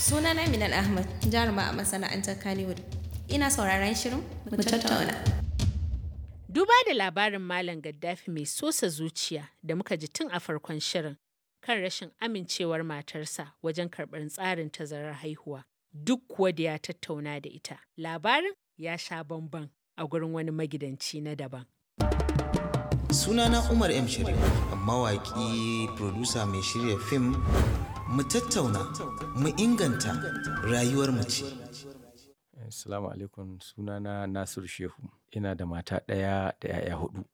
Sunana Minal Ahmad, jaruma a masana'antar Kannywood. Ina sauraron shirin mu tattauna. Duba da labarin Malam Gaddafi mai sosa zuciya da muka ji tun a farkon shirin kan rashin amincewar matarsa wajen karɓar tsarin tazarar haihuwa. Duk kuwa da ya tattauna da ita. Labarin ya sha bamban a gurin wani magidanci na daban. Sunana Umar M. Sharif, mawaƙi, producer mai shirya fim, mu tattauna, mu inganta rayuwar mace. Assalamu alaikum sunana Nasiru Shehu ina da mata ɗaya da 'ya'ya hudu